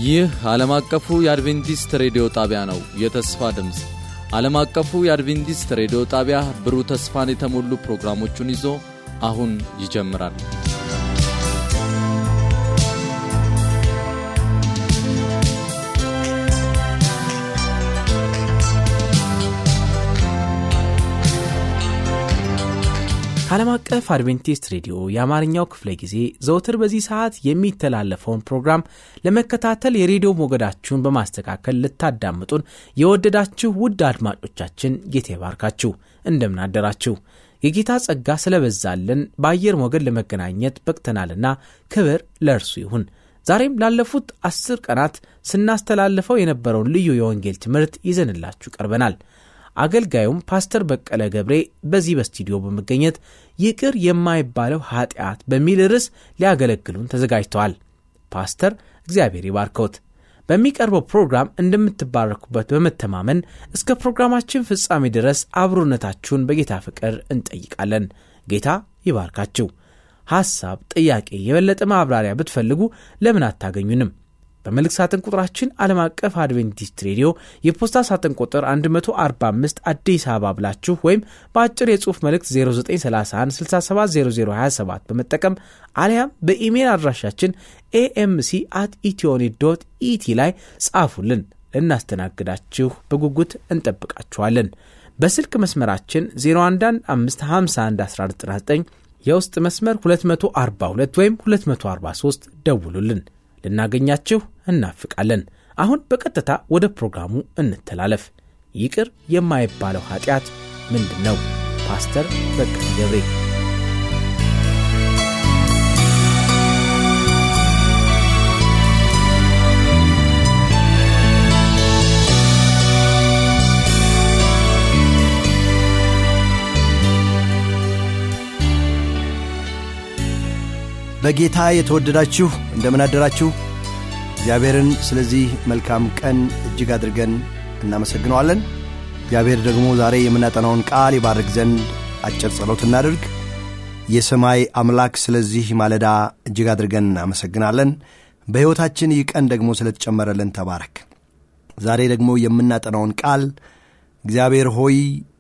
ይህ ዓለም አቀፉ የአድቬንቲስት ሬዲዮ ጣቢያ ነው። የተስፋ ድምፅ ዓለም አቀፉ የአድቬንቲስት ሬዲዮ ጣቢያ ብሩህ ተስፋን የተሞሉ ፕሮግራሞቹን ይዞ አሁን ይጀምራል። ከዓለም አቀፍ አድቬንቲስት ሬዲዮ የአማርኛው ክፍለ ጊዜ ዘውትር በዚህ ሰዓት የሚተላለፈውን ፕሮግራም ለመከታተል የሬዲዮ ሞገዳችሁን በማስተካከል ልታዳምጡን የወደዳችሁ ውድ አድማጮቻችን ጌታ ይባርካችሁ። እንደምን አደራችሁ? የጌታ ጸጋ ስለበዛልን በአየር ሞገድ ለመገናኘት በቅተናልና ክብር ለእርሱ ይሁን። ዛሬም ላለፉት አስር ቀናት ስናስተላልፈው የነበረውን ልዩ የወንጌል ትምህርት ይዘንላችሁ ቀርበናል። አገልጋዩም ፓስተር በቀለ ገብሬ በዚህ በስቱዲዮ በመገኘት ይቅር የማይባለው ኃጢአት በሚል ርዕስ ሊያገለግሉን ተዘጋጅተዋል። ፓስተር እግዚአብሔር ይባርከውት። በሚቀርበው ፕሮግራም እንደምትባረኩበት በመተማመን እስከ ፕሮግራማችን ፍጻሜ ድረስ አብሮነታችሁን በጌታ ፍቅር እንጠይቃለን። ጌታ ይባርካችሁ። ሐሳብ፣ ጥያቄ፣ የበለጠ ማብራሪያ ብትፈልጉ ለምን አታገኙንም? በመልእክት ሳጥን ቁጥራችን ዓለም አቀፍ አድቬንቲስት ሬዲዮ የፖስታ ሳጥን ቁጥር 145 አዲስ አበባ ብላችሁ ወይም በአጭር የጽሑፍ መልእክት 0931670027 በመጠቀም አሊያም በኢሜይል አድራሻችን ኤኤምሲ አት ኢትዮኒት ዶት ኢቲ ላይ ጻፉልን። ልናስተናግዳችሁ በጉጉት እንጠብቃችኋለን። በስልክ መስመራችን 0115511199 የውስጥ መስመር 242 ወይም 243 ደውሉልን። ልናገኛችሁ እናፍቃለን። አሁን በቀጥታ ወደ ፕሮግራሙ እንተላለፍ። ይቅር የማይባለው ኃጢአት ምንድን ነው? ፓስተር በቀለ ገብሬ በጌታ የተወደዳችሁ እንደምን አደራችሁ። እግዚአብሔርን ስለዚህ መልካም ቀን እጅግ አድርገን እናመሰግነዋለን። እግዚአብሔር ደግሞ ዛሬ የምናጠናውን ቃል ይባርክ ዘንድ አጭር ጸሎት እናድርግ። የሰማይ አምላክ ስለዚህ ማለዳ እጅግ አድርገን እናመሰግናለን። በሕይወታችን ይህ ቀን ደግሞ ስለተጨመረልን ተባረክ። ዛሬ ደግሞ የምናጠናውን ቃል እግዚአብሔር ሆይ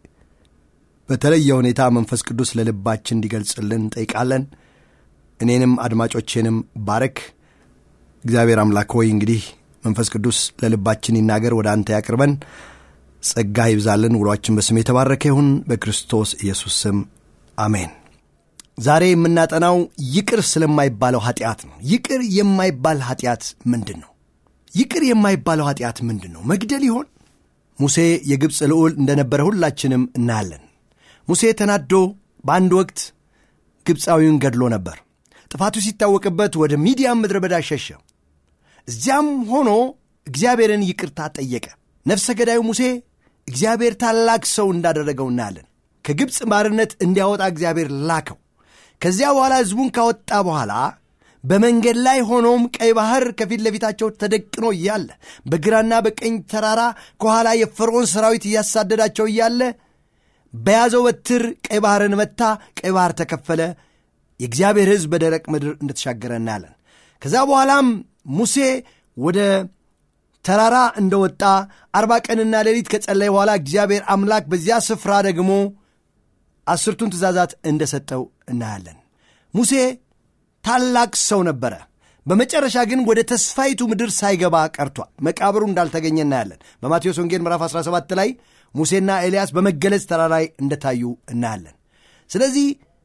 በተለየ ሁኔታ መንፈስ ቅዱስ ለልባችን እንዲገልጽልን እንጠይቃለን። እኔንም አድማጮቼንም ባረክ። እግዚአብሔር አምላክ ሆይ እንግዲህ መንፈስ ቅዱስ ለልባችን ይናገር፣ ወደ አንተ ያቅርበን፣ ጸጋ ይብዛልን። ውሏችን በስም የተባረከ ይሁን፣ በክርስቶስ ኢየሱስ ስም አሜን። ዛሬ የምናጠናው ይቅር ስለማይባለው ኃጢአት ነው። ይቅር የማይባል ኃጢአት ምንድን ነው? ይቅር የማይባለው ኃጢአት ምንድን ነው? መግደል ይሆን? ሙሴ የግብፅ ልዑል እንደነበረ ሁላችንም እናያለን። ሙሴ ተናዶ በአንድ ወቅት ግብፃዊውን ገድሎ ነበር። ጥፋቱ ሲታወቅበት ወደ ሚዲያም ምድረ በዳ ሸሸ። እዚያም ሆኖ እግዚአብሔርን ይቅርታ ጠየቀ። ነፍሰ ገዳዩ ሙሴ እግዚአብሔር ታላቅ ሰው እንዳደረገው እናያለን። ከግብፅ ባርነት እንዲያወጣ እግዚአብሔር ላከው። ከዚያ በኋላ ሕዝቡን ካወጣ በኋላ በመንገድ ላይ ሆኖም ቀይ ባህር ከፊት ለፊታቸው ተደቅኖ እያለ በግራና በቀኝ ተራራ ከኋላ የፈርዖን ሰራዊት እያሳደዳቸው እያለ በያዘው በትር ቀይ ባህርን መታ። ቀይ ባህር ተከፈለ። የእግዚአብሔር ሕዝብ በደረቅ ምድር እንደተሻገረ እናያለን። ከዛ በኋላም ሙሴ ወደ ተራራ እንደወጣ አርባ ቀንና ሌሊት ከጸለይ በኋላ እግዚአብሔር አምላክ በዚያ ስፍራ ደግሞ አስርቱን ትእዛዛት እንደሰጠው እናያለን። ሙሴ ታላቅ ሰው ነበረ። በመጨረሻ ግን ወደ ተስፋይቱ ምድር ሳይገባ ቀርቷል። መቃብሩ እንዳልተገኘ እናያለን። በማቴዎስ ወንጌል ምዕራፍ 17 ላይ ሙሴና ኤልያስ በመገለጽ ተራራ ላይ እንደታዩ እናያለን። ስለዚህ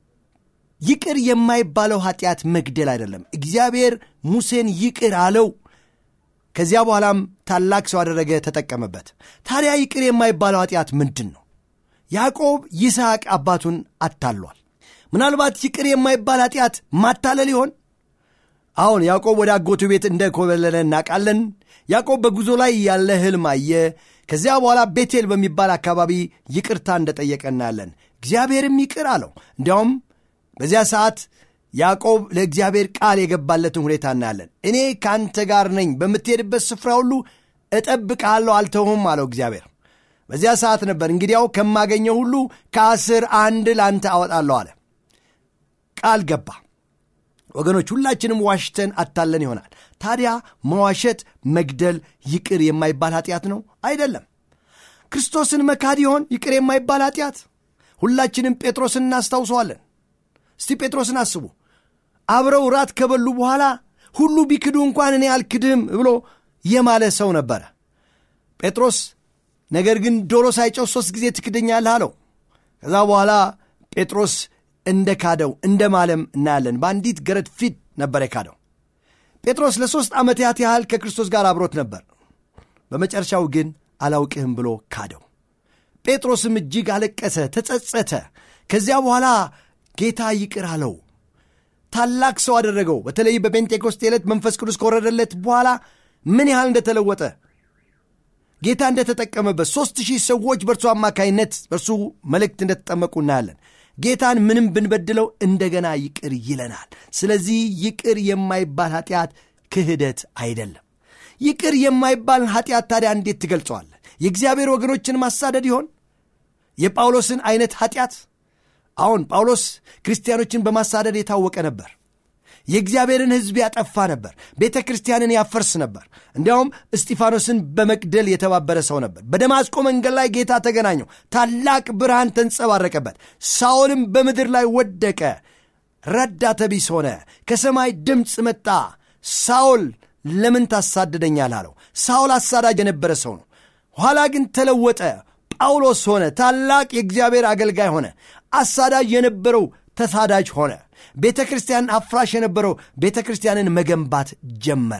ይቅር የማይባለው ኃጢአት መግደል አይደለም። እግዚአብሔር ሙሴን ይቅር አለው። ከዚያ በኋላም ታላቅ ሰው አደረገ፣ ተጠቀመበት። ታዲያ ይቅር የማይባለው ኃጢአት ምንድን ነው? ያዕቆብ ይስሐቅ አባቱን አታሏል። ምናልባት ይቅር የማይባል ኃጢአት ማታለል ይሆን? አሁን ያዕቆብ ወደ አጎቱ ቤት እንደ ኮበለለ እናውቃለን። ያዕቆብ በጉዞ ላይ ያለ ሕልም አየ። ከዚያ በኋላ ቤቴል በሚባል አካባቢ ይቅርታ እንደጠየቀ እናያለን። እግዚአብሔርም ይቅር አለው። እንዲያውም በዚያ ሰዓት ያዕቆብ ለእግዚአብሔር ቃል የገባለትን ሁኔታ እናያለን። እኔ ከአንተ ጋር ነኝ፣ በምትሄድበት ስፍራ ሁሉ እጠብቅሃለሁ፣ አልተውህም አለው እግዚአብሔር። በዚያ ሰዓት ነበር እንግዲያው ከማገኘው ሁሉ ከአስር አንድ ለአንተ አወጣለሁ አለ። ቃል ገባ። ወገኖች ሁላችንም ዋሽተን አታለን ይሆናል ታዲያ መዋሸት መግደል ይቅር የማይባል ኃጢአት ነው አይደለም ክርስቶስን መካድ ይሆን ይቅር የማይባል ኃጢአት ሁላችንም ጴጥሮስን እናስታውሰዋለን እስቲ ጴጥሮስን አስቡ አብረው ራት ከበሉ በኋላ ሁሉ ቢክዱ እንኳን እኔ አልክድም ብሎ የማለ ሰው ነበረ ጴጥሮስ ነገር ግን ዶሮ ሳይጨው ሦስት ጊዜ ትክደኛለህ አለው ከዛ በኋላ ጴጥሮስ እንደ ካደው እንደ ማለም እናያለን በአንዲት ገረድ ፊት ነበር የካደው ጴጥሮስ ለሦስት ዓመታት ያህል ከክርስቶስ ጋር አብሮት ነበር በመጨረሻው ግን አላውቅህም ብሎ ካደው ጴጥሮስም እጅግ አለቀሰ ተጸጸተ ከዚያ በኋላ ጌታ ይቅር አለው ታላቅ ሰው አደረገው በተለይ በጴንጤኮስቴ ዕለት መንፈስ ቅዱስ ከወረደለት በኋላ ምን ያህል እንደተለወጠ ጌታ እንደተጠቀመበት ሦስት ሺህ ሰዎች በእርሱ አማካይነት በእርሱ መልእክት እንደተጠመቁ እናያለን ጌታን ምንም ብንበድለው እንደገና ይቅር ይለናል ስለዚህ ይቅር የማይባል ኃጢአት ክህደት አይደለም ይቅር የማይባል ኃጢአት ታዲያ እንዴት ትገልጸዋለ የእግዚአብሔር ወገኖችን ማሳደድ ይሆን የጳውሎስን አይነት ኃጢአት አሁን ጳውሎስ ክርስቲያኖችን በማሳደድ የታወቀ ነበር የእግዚአብሔርን ሕዝብ ያጠፋ ነበር ቤተ ክርስቲያንን ያፈርስ ነበር እንዲያውም እስጢፋኖስን በመግደል የተባበረ ሰው ነበር በደማስቆ መንገድ ላይ ጌታ ተገናኘው ታላቅ ብርሃን ተንጸባረቀበት ሳኦልም በምድር ላይ ወደቀ ረዳተ ቢስ ሆነ ከሰማይ ድምፅ መጣ ሳኦል ለምን ታሳድደኛል አለው ሳኦል አሳዳጅ የነበረ ሰው ነው ኋላ ግን ተለወጠ ጳውሎስ ሆነ ታላቅ የእግዚአብሔር አገልጋይ ሆነ አሳዳጅ የነበረው ተሳዳጅ ሆነ ቤተ ክርስቲያንን አፍራሽ የነበረው ቤተ ክርስቲያንን መገንባት ጀመረ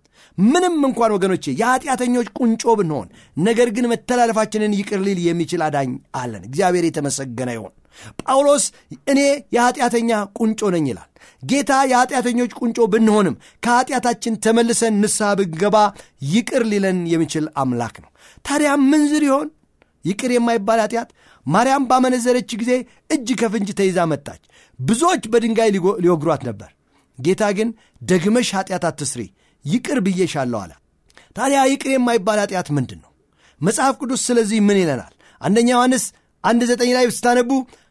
ምንም እንኳን ወገኖቼ የኃጢአተኞች ቁንጮ ብንሆን ነገር ግን መተላለፋችንን ይቅር ሊል የሚችል አዳኝ አለን እግዚአብሔር የተመሰገነ ይሆን ጳውሎስ እኔ የኃጢአተኛ ቁንጮ ነኝ ይላል ጌታ የኃጢአተኞች ቁንጮ ብንሆንም ከኃጢአታችን ተመልሰን ንስሐ ብንገባ ይቅር ሊለን የሚችል አምላክ ነው ታዲያ ምንዝር ይሆን ይቅር የማይባል ኃጢአት ማርያም ባመነዘረች ጊዜ እጅ ከፍንጅ ተይዛ መጣች ብዙዎች በድንጋይ ሊወግሯት ነበር ጌታ ግን ደግመሽ ኃጢአት አትስሪ ይቅር ብዬሻለሁ አለ ታዲያ ይቅር የማይባል ኃጢአት ምንድን ነው መጽሐፍ ቅዱስ ስለዚህ ምን ይለናል አንደኛ ዮሐንስ አንድ ዘጠኝ ላይ ስታነቡ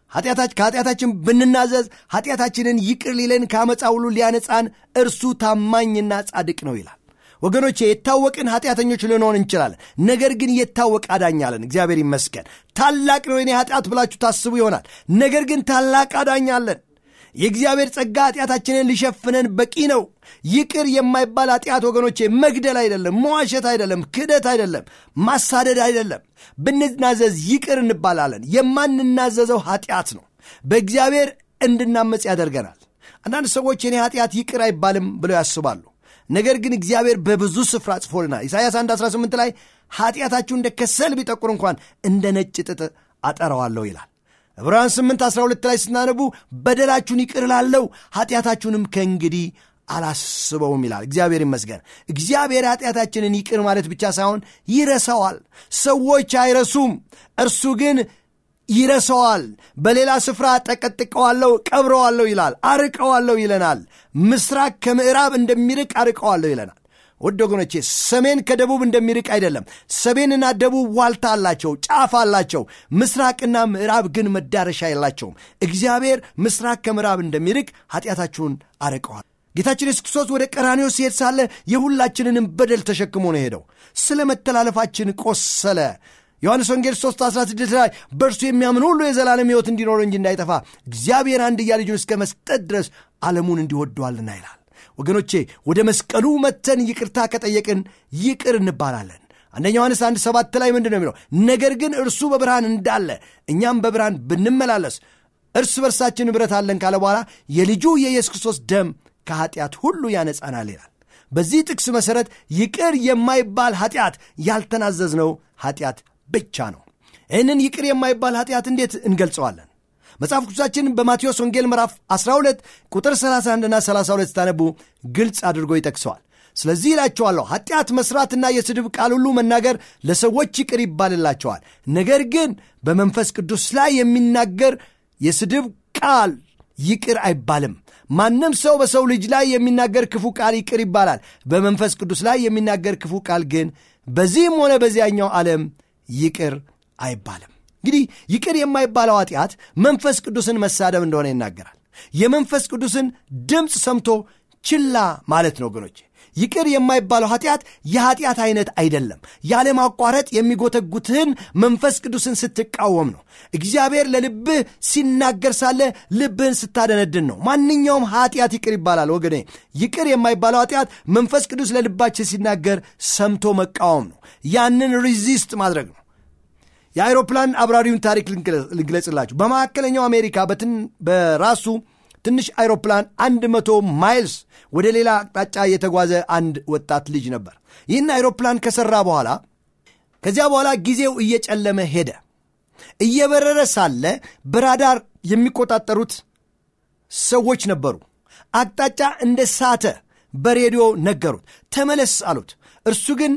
ከኃጢአታችን ብንናዘዝ ኃጢአታችንን ይቅር ሊለን ከአመፃ ሁሉ ሊያነጻን እርሱ ታማኝና ጻድቅ ነው ይላል ወገኖቼ የታወቅን ኃጢአተኞች ልንሆን እንችላለን ነገር ግን የታወቅ አዳኝ አለን እግዚአብሔር ይመስገን ታላቅ ነው የኔ ኃጢአት ብላችሁ ታስቡ ይሆናል ነገር ግን ታላቅ አዳኝ አለን የእግዚአብሔር ጸጋ ኃጢአታችንን ሊሸፍነን በቂ ነው ይቅር የማይባል ኃጢአት ወገኖቼ መግደል አይደለም መዋሸት አይደለም ክደት አይደለም ማሳደድ አይደለም ብንናዘዝ ይቅር እንባላለን የማንናዘዘው ኃጢአት ነው በእግዚአብሔር እንድናመፅ ያደርገናል አንዳንድ ሰዎች የኔ ኃጢአት ይቅር አይባልም ብለው ያስባሉ ነገር ግን እግዚአብሔር በብዙ ስፍራ ጽፎልናል ኢሳያስ 1 18 ላይ ኃጢአታችሁ እንደ ከሰል ቢጠቁር እንኳን እንደ ነጭ ጥጥ አጠረዋለሁ ይላል ዕብራውያን 8 12 ላይ ስናነቡ በደላችሁን ይቅር ላለው ኃጢአታችሁንም ከእንግዲህ አላስበውም ይላል እግዚአብሔር ይመስገን እግዚአብሔር ኃጢአታችንን ይቅር ማለት ብቻ ሳይሆን ይረሳዋል ሰዎች አይረሱም እርሱ ግን ይረሰዋል በሌላ ስፍራ ጠቀጥቀዋለሁ ቀብረዋለሁ ይላል አርቀዋለሁ ይለናል ምስራቅ ከምዕራብ እንደሚርቅ አርቀዋለሁ ይለናል ውድ ወገኖቼ ሰሜን ከደቡብ እንደሚርቅ አይደለም ሰሜንና ደቡብ ዋልታ አላቸው ጫፍ አላቸው ምስራቅና ምዕራብ ግን መዳረሻ የላቸውም እግዚአብሔር ምስራቅ ከምዕራብ እንደሚርቅ ኃጢአታችሁን አርቀዋል ጌታችን የሱስ ክርስቶስ ወደ ቀራኒዮ ሲሄድ ሳለ የሁላችንንም በደል ተሸክሞ ነው ሄደው ስለ መተላለፋችን ቆሰለ ዮሐንስ ወንጌል 3 16 ላይ በእርሱ የሚያምን ሁሉ የዘላለም ሕይወት እንዲኖረው እንጂ እንዳይጠፋ እግዚአብሔር አንድያ ልጁን እስከ መስጠት ድረስ ዓለሙን እንዲወደዋልና ይላል ወገኖቼ ወደ መስቀሉ መተን ይቅርታ ከጠየቅን ይቅር እንባላለን አንደኛ ዮሐንስ አንድ ሰባት ላይ ምንድን ነው የሚለው ነገር ግን እርሱ በብርሃን እንዳለ እኛም በብርሃን ብንመላለስ እርስ በርሳችን ንብረት አለን ካለ በኋላ የልጁ የኢየሱስ ክርስቶስ ደም ከኃጢአት ሁሉ ያነጻናል ይላል በዚህ ጥቅስ መሠረት ይቅር የማይባል ኃጢአት ያልተናዘዝነው ኃጢአት ብቻ ነው ይህንን ይቅር የማይባል ኃጢአት እንዴት እንገልጸዋለን መጽሐፍ ቅዱሳችን በማቴዎስ ወንጌል ምዕራፍ 12 ቁጥር 31 ና 32 ስታነቡ ግልጽ አድርጎ ይጠቅሰዋል ስለዚህ ይላቸዋለሁ ኃጢአት መስራትና የስድብ ቃል ሁሉ መናገር ለሰዎች ይቅር ይባልላቸዋል ነገር ግን በመንፈስ ቅዱስ ላይ የሚናገር የስድብ ቃል ይቅር አይባልም ማንም ሰው በሰው ልጅ ላይ የሚናገር ክፉ ቃል ይቅር ይባላል በመንፈስ ቅዱስ ላይ የሚናገር ክፉ ቃል ግን በዚህም ሆነ በዚያኛው ዓለም ይቅር አይባልም እንግዲህ ይቅር የማይባለው ኃጢአት መንፈስ ቅዱስን መሳደብ እንደሆነ ይናገራል የመንፈስ ቅዱስን ድምፅ ሰምቶ ችላ ማለት ነው ወገኖቼ ይቅር የማይባለው ኃጢአት የኃጢአት አይነት አይደለም ያለማቋረጥ የሚጎተጉትህን መንፈስ ቅዱስን ስትቃወም ነው እግዚአብሔር ለልብህ ሲናገር ሳለ ልብህን ስታደነድን ነው ማንኛውም ኃጢአት ይቅር ይባላል ወገኔ ይቅር የማይባለው ኃጢአት መንፈስ ቅዱስ ለልባችን ሲናገር ሰምቶ መቃወም ነው ያንን ሪዚስት ማድረግ ነው የአይሮፕላን አብራሪውን ታሪክ ልግለጽላችሁ በመካከለኛው አሜሪካ በራሱ ትንሽ አይሮፕላን አንድ መቶ ማይልስ ወደ ሌላ አቅጣጫ የተጓዘ አንድ ወጣት ልጅ ነበር ይህን አይሮፕላን ከሠራ በኋላ ከዚያ በኋላ ጊዜው እየጨለመ ሄደ እየበረረ ሳለ በራዳር የሚቆጣጠሩት ሰዎች ነበሩ አቅጣጫ እንደ ሳተ በሬዲዮ ነገሩት ተመለስ አሉት እርሱ ግን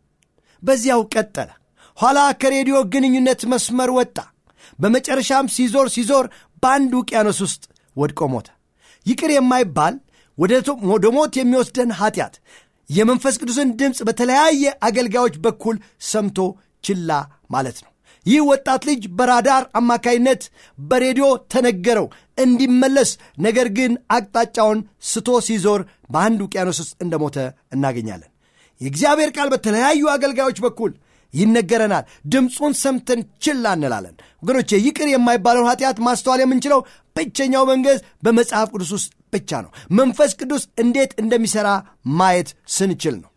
በዚያው ቀጠለ ኋላ ከሬዲዮ ግንኙነት መስመር ወጣ በመጨረሻም ሲዞር ሲዞር በአንድ ውቅያኖስ ውስጥ ወድቆ ሞተ ይቅር የማይባል ወደ ሞት የሚወስደን ኃጢአት የመንፈስ ቅዱስን ድምፅ በተለያየ አገልጋዮች በኩል ሰምቶ ችላ ማለት ነው ይህ ወጣት ልጅ በራዳር አማካይነት በሬዲዮ ተነገረው እንዲመለስ ነገር ግን አቅጣጫውን ስቶ ሲዞር በአንድ ውቅያኖስ ውስጥ እንደሞተ እናገኛለን የእግዚአብሔር ቃል በተለያዩ አገልጋዮች በኩል ይነገረናል ድምፁን ሰምተን ችላ እንላለን ወገኖቼ ይቅር የማይባለውን ኃጢአት ማስተዋል የምንችለው ብቸኛው መንገድ በመጽሐፍ ቅዱስ ውስጥ ብቻ ነው መንፈስ ቅዱስ እንዴት እንደሚሠራ ማየት ስንችል ነው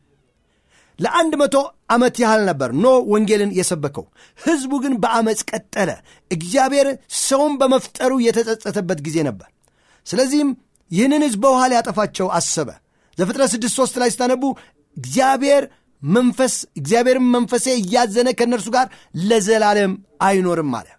ለአንድ መቶ ዓመት ያህል ነበር ኖ ወንጌልን የሰበከው ሕዝቡ ግን በአመፅ ቀጠለ እግዚአብሔር ሰውን በመፍጠሩ የተጸጸተበት ጊዜ ነበር ስለዚህም ይህንን ሕዝብ በውሃ ሊያጠፋቸው አሰበ ዘፍጥረት 6 3 ላይ ስታነቡ እግዚአብሔር መንፈስ እግዚአብሔርም መንፈሴ እያዘነ ከእነርሱ ጋር ለዘላለም አይኖርም አለ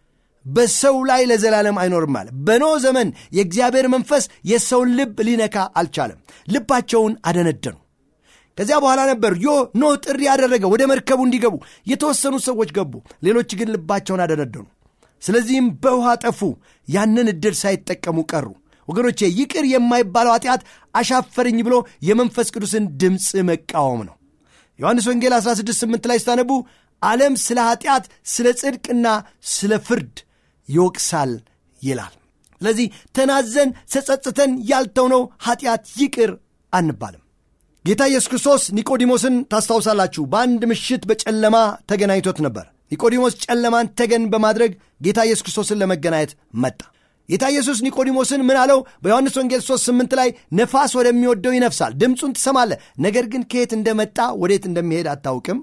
በሰው ላይ ለዘላለም አይኖርም አለ በኖ ዘመን የእግዚአብሔር መንፈስ የሰውን ልብ ሊነካ አልቻለም ልባቸውን አደነደኑ ከዚያ በኋላ ነበር ዮ ኖ ጥሪ ያደረገ ወደ መርከቡ እንዲገቡ የተወሰኑ ሰዎች ገቡ ሌሎች ግን ልባቸውን አደነደኑ ስለዚህም በውሃ ጠፉ ያንን ዕድል ሳይጠቀሙ ቀሩ ወገኖቼ ይቅር የማይባለው ኃጢአት አሻፈረኝ ብሎ የመንፈስ ቅዱስን ድምፅ መቃወም ነው ዮሐንስ ወንጌል 168 ላይ ስታነቡ ዓለም ስለ ኃጢአት ስለ ጽድቅና ስለ ፍርድ ይወቅሳል ይላል ስለዚህ ተናዘን ተጸጽተን ያልተውነው ኃጢአት ይቅር አንባልም ጌታ ኢየሱስ ክርስቶስ ኒቆዲሞስን ታስታውሳላችሁ በአንድ ምሽት በጨለማ ተገናኝቶት ነበር ኒቆዲሞስ ጨለማን ተገን በማድረግ ጌታ ኢየሱስ ክርስቶስን ለመገናኘት መጣ ጌታ ኢየሱስ ኒቆዲሞስን ምን አለው በዮሐንስ ወንጌል 3 8 ላይ ነፋስ ወደሚወደው ይነፍሳል ድምፁን ትሰማለህ ነገር ግን ከየት እንደመጣ ወዴት እንደሚሄድ አታውቅም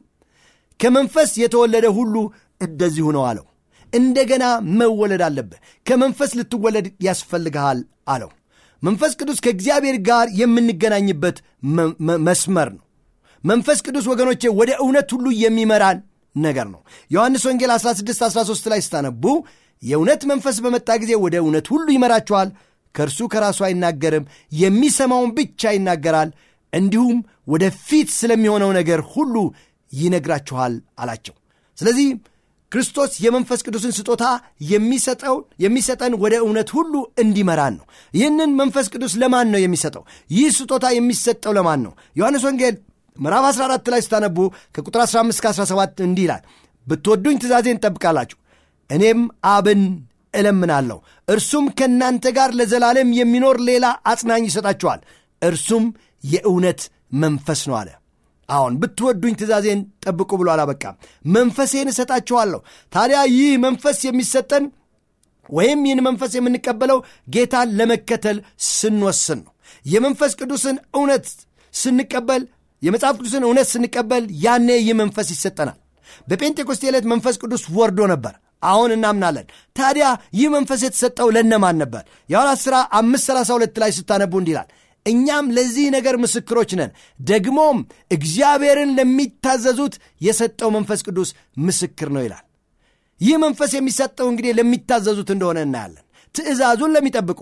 ከመንፈስ የተወለደ ሁሉ እንደዚሁ ነው አለው እንደገና መወለድ አለብህ ከመንፈስ ልትወለድ ያስፈልግሃል አለው መንፈስ ቅዱስ ከእግዚአብሔር ጋር የምንገናኝበት መስመር ነው መንፈስ ቅዱስ ወገኖቼ ወደ እውነት ሁሉ የሚመራን ነገር ነው ዮሐንስ ወንጌል 16 13 ላይ ስታነቡ የእውነት መንፈስ በመጣ ጊዜ ወደ እውነት ሁሉ ይመራችኋል ከእርሱ ከራሱ አይናገርም የሚሰማውን ብቻ ይናገራል እንዲሁም ወደ ፊት ስለሚሆነው ነገር ሁሉ ይነግራችኋል አላቸው ስለዚህ ክርስቶስ የመንፈስ ቅዱስን ስጦታ የሚሰጠው የሚሰጠን ወደ እውነት ሁሉ እንዲመራን ነው ይህንን መንፈስ ቅዱስ ለማን ነው የሚሰጠው ይህ ስጦታ የሚሰጠው ለማን ነው ዮሐንስ ወንጌል ምዕራፍ 14 ላይ ስታነቡ ከቁጥር 15 17 እንዲህ ይላል ብትወዱኝ ትእዛዜን ጠብቃላችሁ እኔም አብን እለምናለሁ እርሱም ከእናንተ ጋር ለዘላለም የሚኖር ሌላ አጽናኝ ይሰጣችኋል እርሱም የእውነት መንፈስ ነው አለ አሁን ብትወዱኝ ትእዛዜን ጠብቁ ብሎ አላበቃም መንፈሴን እሰጣችኋለሁ ታዲያ ይህ መንፈስ የሚሰጠን ወይም ይህን መንፈስ የምንቀበለው ጌታን ለመከተል ስንወስን ነው የመንፈስ ቅዱስን እውነት ስንቀበል የመጽሐፍ ቅዱስን እውነት ስንቀበል ያኔ ይህ መንፈስ ይሰጠናል በጴንጤኮስቴ ዕለት መንፈስ ቅዱስ ወርዶ ነበር አሁን እናምናለን ታዲያ ይህ መንፈስ የተሰጠው ለነማን ነበር የሐዋርያት ሥራ 532 ላይ ስታነቡ እንዲላል እኛም ለዚህ ነገር ምስክሮች ነን ደግሞም እግዚአብሔርን ለሚታዘዙት የሰጠው መንፈስ ቅዱስ ምስክር ነው ይላል ይህ መንፈስ የሚሰጠው እንግዲህ ለሚታዘዙት እንደሆነ እናያለን ትእዛዙን ለሚጠብቁ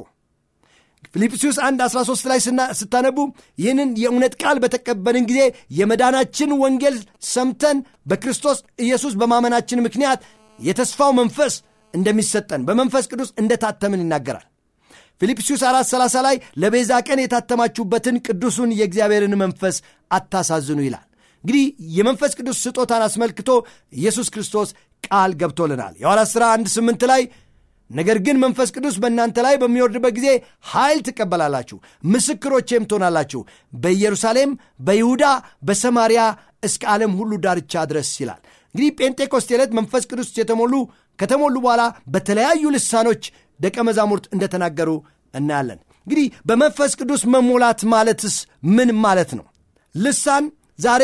ፊልጵስዩስ 1 13 ላይ ስታነቡ ይህንን የእውነት ቃል በተቀበልን ጊዜ የመዳናችን ወንጌል ሰምተን በክርስቶስ ኢየሱስ በማመናችን ምክንያት የተስፋው መንፈስ እንደሚሰጠን በመንፈስ ቅዱስ እንደታተምን ይናገራል ፊልጵስዩስ 4 30 ላይ ለቤዛ ቀን የታተማችሁበትን ቅዱሱን የእግዚአብሔርን መንፈስ አታሳዝኑ ይላል እንግዲህ የመንፈስ ቅዱስ ስጦታን አስመልክቶ ኢየሱስ ክርስቶስ ቃል ገብቶልናል የሐዋርያት ሥራ 1 8 ላይ ነገር ግን መንፈስ ቅዱስ በእናንተ ላይ በሚወርድበት ጊዜ ኃይል ትቀበላላችሁ፣ ምስክሮቼም ትሆናላችሁ በኢየሩሳሌም፣ በይሁዳ፣ በሰማርያ እስከ ዓለም ሁሉ ዳርቻ ድረስ ይላል። እንግዲህ ጴንጤኮስቴ ዕለት መንፈስ ቅዱስ የተሞሉ ከተሞሉ በኋላ በተለያዩ ልሳኖች ደቀ መዛሙርት እንደተናገሩ እናያለን። እንግዲህ በመንፈስ ቅዱስ መሞላት ማለትስ ምን ማለት ነው? ልሳን ዛሬ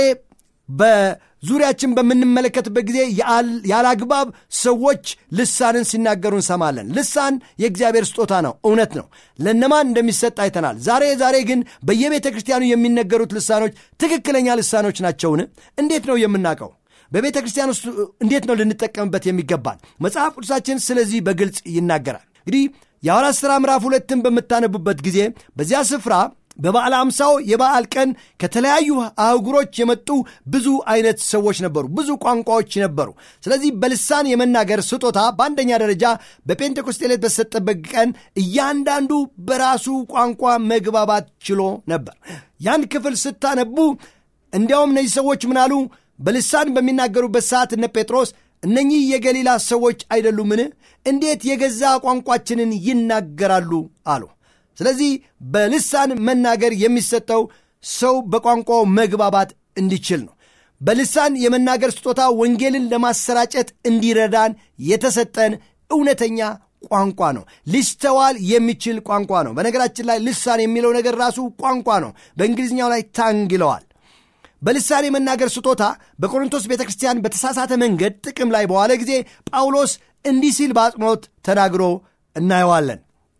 በዙሪያችን በምንመለከትበት ጊዜ ያላግባብ ሰዎች ልሳንን ሲናገሩ እንሰማለን። ልሳን የእግዚአብሔር ስጦታ ነው፣ እውነት ነው። ለነማን እንደሚሰጥ አይተናል። ዛሬ ዛሬ ግን በየቤተ ክርስቲያኑ የሚነገሩት ልሳኖች ትክክለኛ ልሳኖች ናቸውን? እንዴት ነው የምናውቀው? በቤተ ክርስቲያን ውስጥ እንዴት ነው ልንጠቀምበት የሚገባል? መጽሐፍ ቅዱሳችን ስለዚህ በግልጽ ይናገራል። እንግዲህ የሐዋርያት ሥራ ምዕራፍ ሁለትን በምታነቡበት ጊዜ በዚያ ስፍራ በበዓለ አምሳው የበዓል ቀን ከተለያዩ አህጉሮች የመጡ ብዙ አይነት ሰዎች ነበሩ። ብዙ ቋንቋዎች ነበሩ። ስለዚህ በልሳን የመናገር ስጦታ በአንደኛ ደረጃ በጴንጤኮስጤ ዕለት በተሰጠበት ቀን እያንዳንዱ በራሱ ቋንቋ መግባባት ችሎ ነበር። ያን ክፍል ስታነቡ እንዲያውም እነዚህ ሰዎች ምናሉ በልሳን በሚናገሩበት ሰዓት እነ ጴጥሮስ እነኚህ የገሊላ ሰዎች አይደሉምን? እንዴት የገዛ ቋንቋችንን ይናገራሉ አሉ። ስለዚህ በልሳን መናገር የሚሰጠው ሰው በቋንቋው መግባባት እንዲችል ነው። በልሳን የመናገር ስጦታ ወንጌልን ለማሰራጨት እንዲረዳን የተሰጠን እውነተኛ ቋንቋ ነው። ሊስተዋል የሚችል ቋንቋ ነው። በነገራችን ላይ ልሳን የሚለው ነገር ራሱ ቋንቋ ነው። በእንግሊዝኛው ላይ ታንግ ይለዋል። በልሳን የመናገር ስጦታ በቆሮንቶስ ቤተ ክርስቲያን በተሳሳተ መንገድ ጥቅም ላይ በዋለ ጊዜ ጳውሎስ እንዲህ ሲል በአጽንኦት ተናግሮ እናየዋለን።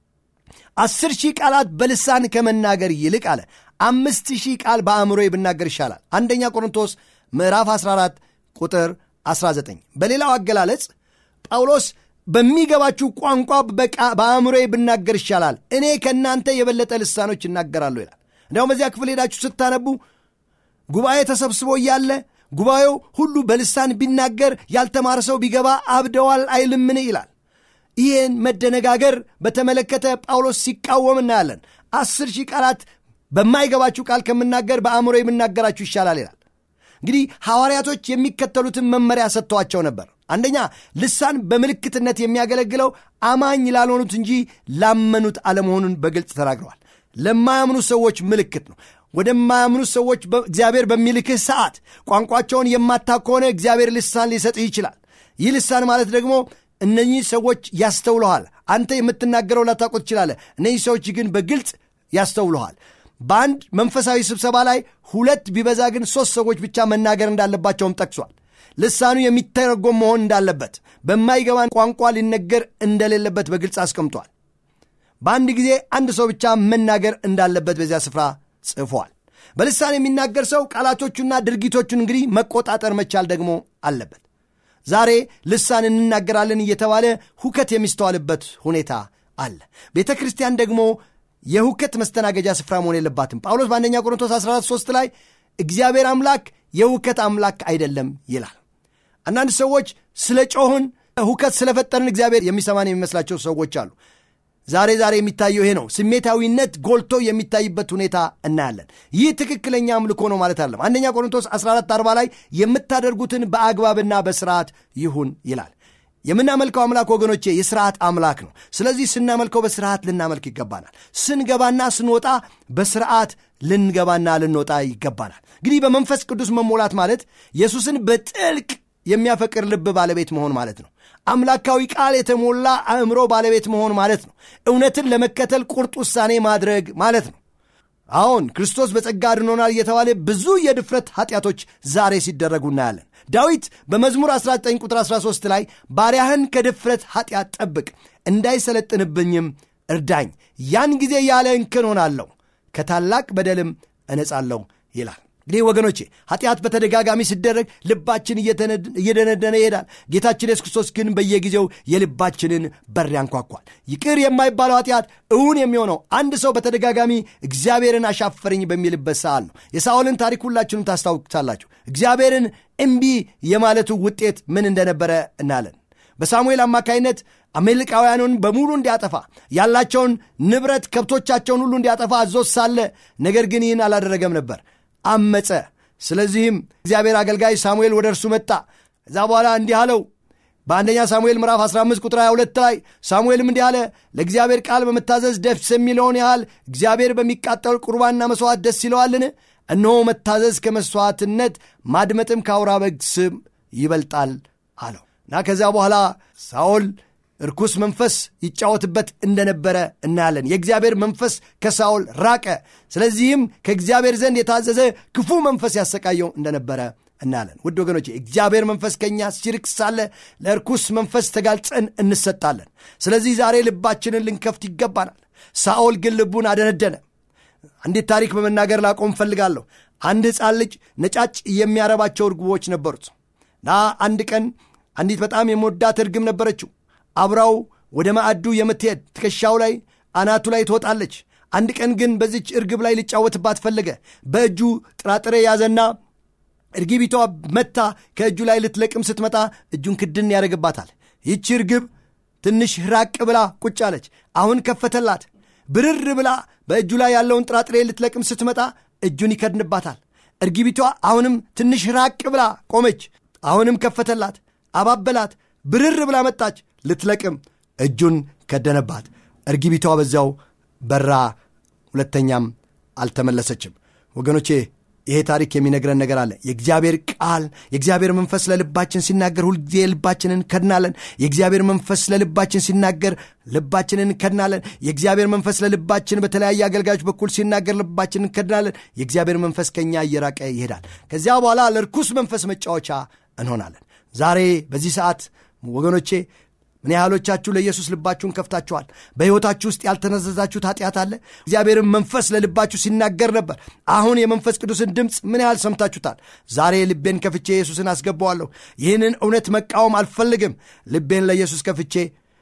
አስር ሺህ ቃላት በልሳን ከመናገር ይልቅ አለ አምስት ሺህ ቃል በአእምሮ ብናገር ይሻላል። አንደኛ ቆሮንቶስ ምዕራፍ 14 ቁጥር 19። በሌላው አገላለጽ ጳውሎስ በሚገባችሁ ቋንቋ በአእምሮ ብናገር ይሻላል፣ እኔ ከእናንተ የበለጠ ልሳኖች እናገራለሁ ይላል። እንዲያውም በዚያ ክፍል ሄዳችሁ ስታነቡ ጉባኤ ተሰብስቦ እያለ ጉባኤው ሁሉ በልሳን ቢናገር ያልተማረ ሰው ቢገባ አብደዋል አይልምን ይላል። ይህን መደነጋገር በተመለከተ ጳውሎስ ሲቃወም እናያለን። አስር ሺህ ቃላት በማይገባችሁ ቃል ከምናገር በአእምሮ የምናገራችሁ ይሻላል ይላል። እንግዲህ ሐዋርያቶች የሚከተሉትን መመሪያ ሰጥተዋቸው ነበር። አንደኛ ልሳን በምልክትነት የሚያገለግለው አማኝ ላልሆኑት እንጂ ላመኑት አለመሆኑን በግልጽ ተናግረዋል። ለማያምኑ ሰዎች ምልክት ነው። ወደማያምኑ ሰዎች እግዚአብሔር በሚልክህ ሰዓት ቋንቋቸውን የማታውቅ ከሆነ እግዚአብሔር ልሳን ሊሰጥህ ይችላል። ይህ ልሳን ማለት ደግሞ እነኚህ ሰዎች ያስተውለሃል። አንተ የምትናገረው ላታውቁ ትችላለህ። እነኚህ ሰዎች ግን በግልጽ ያስተውለሃል። በአንድ መንፈሳዊ ስብሰባ ላይ ሁለት ቢበዛ ግን ሦስት ሰዎች ብቻ መናገር እንዳለባቸውም ጠቅሷል። ልሳኑ የሚተረጎም መሆን እንዳለበት፣ በማይገባን ቋንቋ ሊነገር እንደሌለበት በግልጽ አስቀምጧል። በአንድ ጊዜ አንድ ሰው ብቻ መናገር እንዳለበት በዚያ ስፍራ ጽፏል። በልሳን የሚናገር ሰው ቃላቶቹና ድርጊቶቹን እንግዲህ መቆጣጠር መቻል ደግሞ አለበት። ዛሬ ልሳን እንናገራለን እየተባለ ሁከት የሚስተዋልበት ሁኔታ አለ። ቤተ ክርስቲያን ደግሞ የሁከት መስተናገጃ ስፍራ መሆን የለባትም። ጳውሎስ በአንደኛ ቆሮንቶስ 14 3 ላይ እግዚአብሔር አምላክ የሁከት አምላክ አይደለም ይላል። አንዳንድ ሰዎች ስለ ጮህን ሁከት ስለፈጠርን እግዚአብሔር የሚሰማን የሚመስላቸው ሰዎች አሉ። ዛሬ ዛሬ የሚታየው ይሄ ነው። ስሜታዊነት ጎልቶ የሚታይበት ሁኔታ እናያለን። ይህ ትክክለኛ አምልኮ ነው ማለት አለም። አንደኛ ቆሮንቶስ 14 40 ላይ የምታደርጉትን በአግባብና በስርዓት ይሁን ይላል። የምናመልከው አምላክ ወገኖቼ የስርዓት አምላክ ነው። ስለዚህ ስናመልከው በስርዓት ልናመልክ ይገባናል። ስንገባና ስንወጣ በስርዓት ልንገባና ልንወጣ ይገባናል። እንግዲህ በመንፈስ ቅዱስ መሞላት ማለት ኢየሱስን በጥልቅ የሚያፈቅር ልብ ባለቤት መሆን ማለት ነው። አምላካዊ ቃል የተሞላ አእምሮ ባለቤት መሆን ማለት ነው። እውነትን ለመከተል ቁርጥ ውሳኔ ማድረግ ማለት ነው። አሁን ክርስቶስ በጸጋ አድኖናል እየተባለ ብዙ የድፍረት ኃጢአቶች ዛሬ ሲደረጉ እናያለን። ዳዊት በመዝሙር 19 ቁጥር 13 ላይ ባሪያህን ከድፍረት ኃጢአት ጠብቅ፣ እንዳይሰለጥንብኝም እርዳኝ፣ ያን ጊዜ ያለ እንከን ሆናለሁ፣ ከታላቅ በደልም እነጻለሁ ይላል። እንግዲህ ወገኖቼ ኃጢአት በተደጋጋሚ ሲደረግ ልባችን እየደነደነ ይሄዳል። ጌታችን ኢየሱስ ክርስቶስ ግን በየጊዜው የልባችንን በር ያንኳኳል። ይቅር የማይባለው ኃጢአት እውን የሚሆነው አንድ ሰው በተደጋጋሚ እግዚአብሔርን አሻፈረኝ በሚልበት ሰዓት ነው። የሳኦልን ታሪክ ሁላችንም ታስታውሳላችሁ። እግዚአብሔርን እምቢ የማለቱ ውጤት ምን እንደነበረ እናያለን። በሳሙኤል አማካይነት አሜሪካውያኑን በሙሉ እንዲያጠፋ ያላቸውን ንብረት ከብቶቻቸውን ሁሉ እንዲያጠፋ አዞት ሳለ ነገር ግን ይህን አላደረገም ነበር አመፀ። ስለዚህም እግዚአብሔር አገልጋይ ሳሙኤል ወደ እርሱ መጣ። ከዛ በኋላ እንዲህ አለው፣ በአንደኛ ሳሙኤል ምዕራፍ 15 ቁጥር 22 ላይ ሳሙኤልም እንዲህ አለ፣ ለእግዚአብሔር ቃል በመታዘዝ ደስ የሚለውን ያህል እግዚአብሔር በሚቃጠል ቁርባንና መሥዋዕት ደስ ይለዋልን? እነሆ መታዘዝ ከመሥዋዕትነት ማድመጥም ከአውራ በግ ስም ይበልጣል አለው እና ከዚያ በኋላ ሳኦል እርኩስ መንፈስ ይጫወትበት እንደነበረ እናያለን። የእግዚአብሔር መንፈስ ከሳኦል ራቀ። ስለዚህም ከእግዚአብሔር ዘንድ የታዘዘ ክፉ መንፈስ ያሰቃየው እንደነበረ እናያለን። ውድ ወገኖች እግዚአብሔር መንፈስ ከእኛ ሲርቅ ሳለ ለእርኩስ መንፈስ ተጋልጸን እንሰጣለን። ስለዚህ ዛሬ ልባችንን ልንከፍት ይገባናል። ሳኦል ግን ልቡን አደነደነ። አንዲት ታሪክ በመናገር ላቆም እፈልጋለሁ። አንድ ሕፃን ልጅ ነጫጭ የሚያረባቸው እርግቦች ነበሩት እና አንድ ቀን አንዲት በጣም የመወዳት እርግብ ነበረችው። አብራው ወደ ማዕዱ የምትሄድ ትከሻው ላይ አናቱ ላይ ትወጣለች። አንድ ቀን ግን በዚች እርግብ ላይ ሊጫወትባት ፈለገ። በእጁ ጥራጥሬ ያዘና እርግቢቷ መታ ከእጁ ላይ ልትለቅም ስትመጣ እጁን ክድን ያደርግባታል። ይቺ እርግብ ትንሽ ራቅ ብላ ቁጭ አለች። አሁን ከፈተላት። ብርር ብላ በእጁ ላይ ያለውን ጥራጥሬ ልትለቅም ስትመጣ እጁን ይከድንባታል። እርግቢቷ አሁንም ትንሽ ራቅ ብላ ቆመች። አሁንም ከፈተላት፣ አባበላት። ብርር ብላ መጣች ልትለቅም፣ እጁን ከደነባት። እርግቢቷ በዚያው በራ፣ ሁለተኛም አልተመለሰችም። ወገኖቼ ይሄ ታሪክ የሚነግረን ነገር አለ። የእግዚአብሔር ቃል የእግዚአብሔር መንፈስ ለልባችን ሲናገር ሁልጊዜ ልባችንን ከድናለን። የእግዚአብሔር መንፈስ ለልባችን ሲናገር ልባችንን እንከድናለን። የእግዚአብሔር መንፈስ ለልባችን በተለያየ አገልጋዮች በኩል ሲናገር ልባችንን እንከድናለን። የእግዚአብሔር መንፈስ ከኛ እየራቀ ይሄዳል። ከዚያ በኋላ ለርኩስ መንፈስ መጫወቻ እንሆናለን። ዛሬ በዚህ ሰዓት ወገኖቼ ምን ያህሎቻችሁ ለኢየሱስ ልባችሁን ከፍታችኋል? በሕይወታችሁ ውስጥ ያልተነዘዛችሁት ኃጢአት አለ? እግዚአብሔርን መንፈስ ለልባችሁ ሲናገር ነበር። አሁን የመንፈስ ቅዱስን ድምፅ ምን ያህል ሰምታችሁታል? ዛሬ ልቤን ከፍቼ ኢየሱስን አስገባዋለሁ። ይህንን እውነት መቃወም አልፈልግም። ልቤን ለኢየሱስ ከፍቼ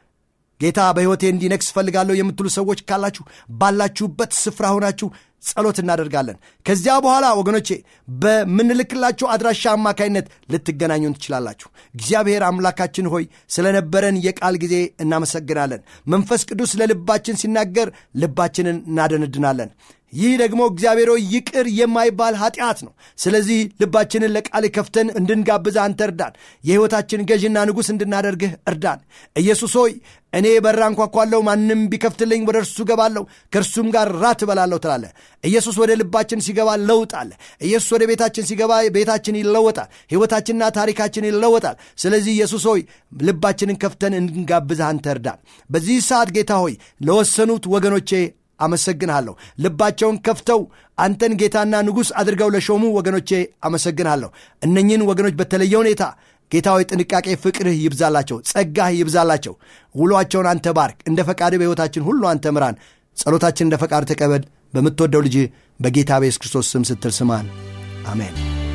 ጌታ በሕይወቴ እንዲነግስ እፈልጋለሁ የምትሉ ሰዎች ካላችሁ ባላችሁበት ስፍራ ሆናችሁ ጸሎት እናደርጋለን። ከዚያ በኋላ ወገኖቼ በምንልክላችሁ አድራሻ አማካይነት ልትገናኙን ትችላላችሁ። እግዚአብሔር አምላካችን ሆይ ስለነበረን የቃል ጊዜ እናመሰግናለን። መንፈስ ቅዱስ ለልባችን ሲናገር ልባችንን እናደነድናለን። ይህ ደግሞ እግዚአብሔር ሆይ ይቅር የማይባል ኃጢአት ነው። ስለዚህ ልባችንን ለቃል ከፍተን እንድንጋብዝ አንተ እርዳን። የሕይወታችን ገዥና ንጉሥ እንድናደርግህ እርዳን። ኢየሱስ ሆይ እኔ በራ እንኳኳለሁ፣ ማንም ቢከፍትልኝ ወደ እርሱ ገባለሁ፣ ከእርሱም ጋር ራት እበላለሁ ትላለህ። ኢየሱስ ወደ ልባችን ሲገባ ለውጥ አለ። ኢየሱስ ወደ ቤታችን ሲገባ ቤታችን ይለወጣል፣ ሕይወታችንና ታሪካችን ይለወጣል። ስለዚህ ኢየሱስ ሆይ ልባችንን ከፍተን እንድንጋብዝህ አንተ እርዳን። በዚህ ሰዓት ጌታ ሆይ ለወሰኑት ወገኖቼ አመሰግንሃለሁ። ልባቸውን ከፍተው አንተን ጌታና ንጉሥ አድርገው ለሾሙ ወገኖቼ አመሰግንሃለሁ። እነኝህን ወገኖች በተለየ ሁኔታ ጌታ ሆይ ጥንቃቄ፣ ፍቅርህ ይብዛላቸው፣ ጸጋህ ይብዛላቸው። ውሏቸውን አንተ ባርክ። እንደ ፈቃድ በሕይወታችን ሁሉ አንተ ምራን። ጸሎታችን እንደ ፈቃድ ተቀበል። በምትወደው ልጅ በጌታ በኢየሱስ ክርስቶስ ስም ስትል ስማን። አሜን።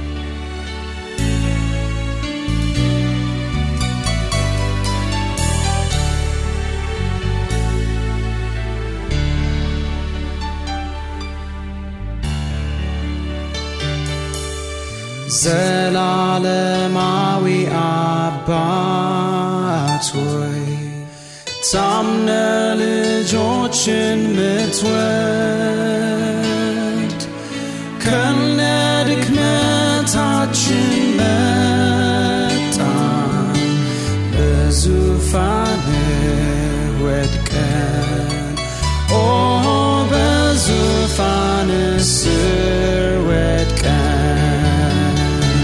ዘላለማዊ አባት ሆይ ታምነ ልጆችን ምትወድ ከነ ድክመታችን መጣን በዙፋን ወድቀን ኦ በዙፋን ስር ወድቀን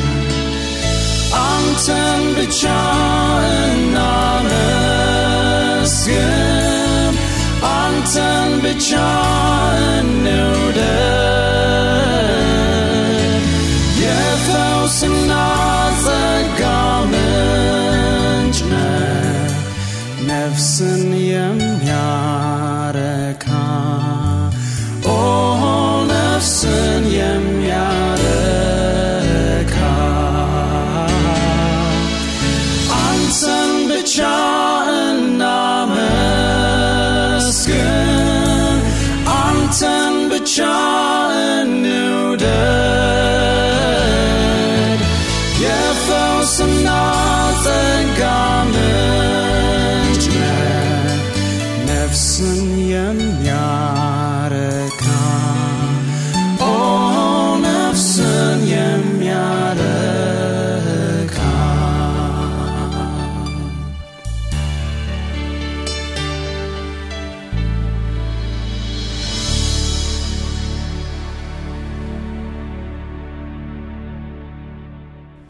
አንተን ብቻ እናመስግን፣ አንተን ብቻ እንውደድ። የፈውስና ጸጋ ምንጭ ነህ፣ ነፍስን የሚያረካ ኦ ነፍስን የሚያረካ አንተን ብቻ እናመስግን፣ አንተን ብቻ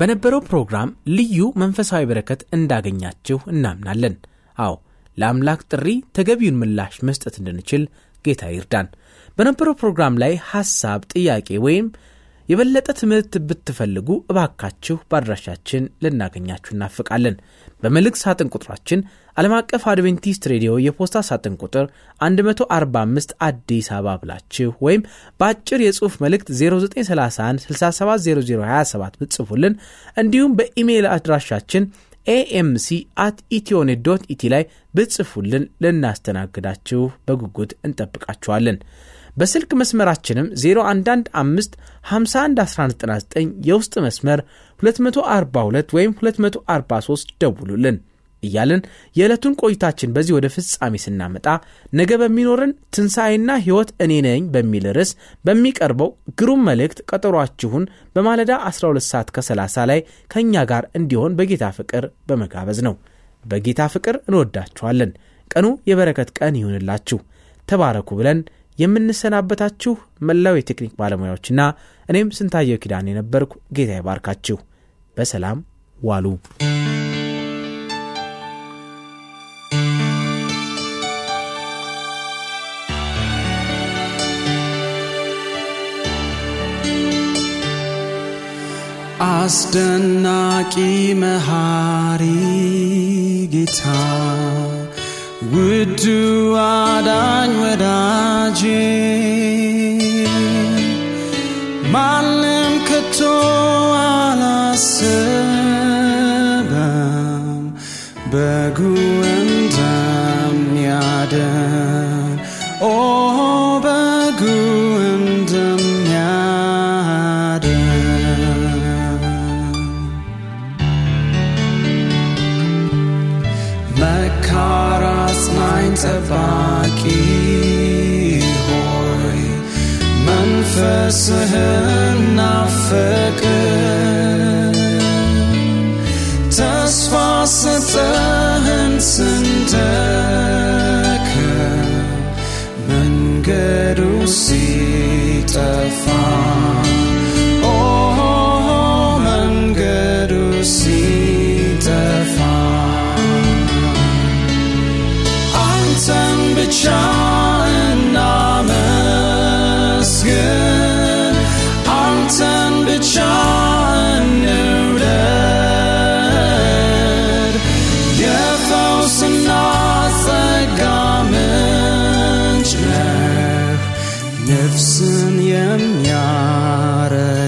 በነበረው ፕሮግራም ልዩ መንፈሳዊ በረከት እንዳገኛችሁ እናምናለን። አዎ ለአምላክ ጥሪ ተገቢውን ምላሽ መስጠት እንድንችል ጌታ ይርዳን። በነበረው ፕሮግራም ላይ ሐሳብ፣ ጥያቄ ወይም የበለጠ ትምህርት ብትፈልጉ እባካችሁ በአድራሻችን ልናገኛችሁ እናፍቃለን። በመልእክት ሳጥን ቁጥራችን ዓለም አቀፍ አድቬንቲስት ሬዲዮ የፖስታ ሳጥን ቁጥር 145 አዲስ አበባ ብላችሁ ወይም በአጭር የጽሑፍ መልእክት 0931 670027 ብትጽፉልን እንዲሁም በኢሜይል አድራሻችን ኤኤምሲ አት ኢትዮኔት ዶት ኢቲ ላይ ብትጽፉልን ልናስተናግዳችሁ በጉጉት እንጠብቃችኋለን። በስልክ መስመራችንም 0115 511199 የውስጥ መስመር 242 ወይም 243 ደውሉልን እያልን የዕለቱን ቆይታችን በዚህ ወደ ፍጻሜ ስናመጣ ነገ በሚኖርን ትንሣኤና ሕይወት እኔ ነኝ በሚል ርዕስ በሚቀርበው ግሩም መልእክት ቀጠሯችሁን በማለዳ 12 ሰዓት ከ30 ላይ ከእኛ ጋር እንዲሆን በጌታ ፍቅር በመጋበዝ ነው። በጌታ ፍቅር እንወዳችኋለን። ቀኑ የበረከት ቀን ይሁንላችሁ። ተባረኩ ብለን የምንሰናበታችሁ መላው የቴክኒክ ባለሙያዎችና እኔም ስንታየው ኪዳን የነበርኩ ጌታ ይባርካችሁ። በሰላም ዋሉ። አስደናቂ መሐሪ ጌታ ውዱ አዳኝ ወዳጄ ማንም ከቶ አላሰበም በጉ እንደሚያደን ኦ በጉ እንደሚያደን መካር አጽናኝ ጠባቂ ሆይ መንፈስህን ናፈቅን ተስፋ ሰጠህን ስንደክም መንገዱ ሲጠፋ ኦ መንገዱ ሲጠፋ አንተን ብቻ እናመስግን አንተን ብቻ እንውደድ የፈውስና ጸጋ ምንጭ ነህ ነፍስን የሚያረ